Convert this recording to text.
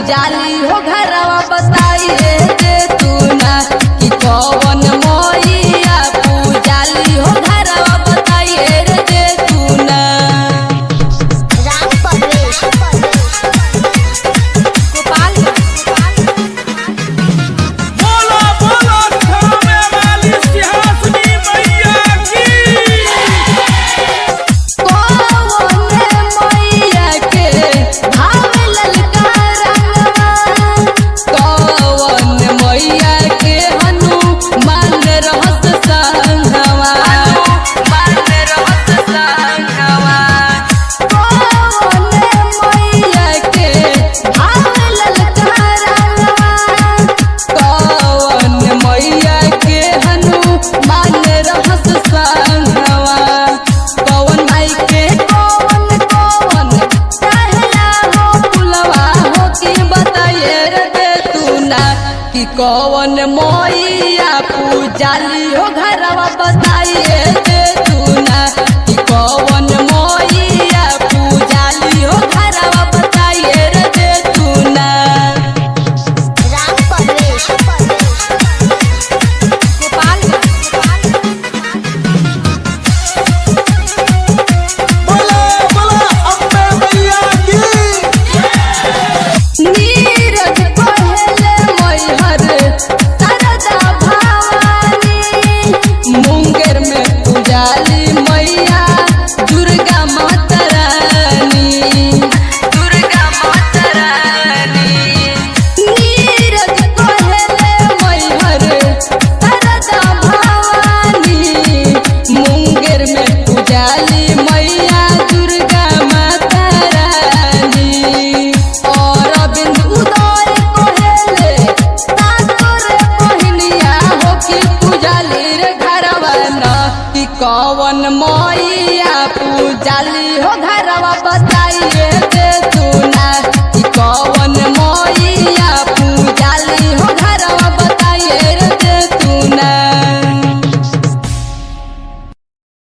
पूजाली हो घरवा बताइए दे तू ना कि कौन मैया पूजाली हो घरवा बताइए रे दे तू ना राम परवेश बोलो बोलो थामे वाली सिंहासनी मैया की कौन मैया के भाव ललका रंगवा कौन मैया के हनुमान रहत संगवा मान रहत संगवा कौन मैया के भाव ललका रंगवा कौन मैया के हनुमान रहत संगवा कौन माई के कौन कौन कहला हो पुलवा हो कि बताइए रे दे तू ना कि कौन मैया पूजाली हो घरवा बताइए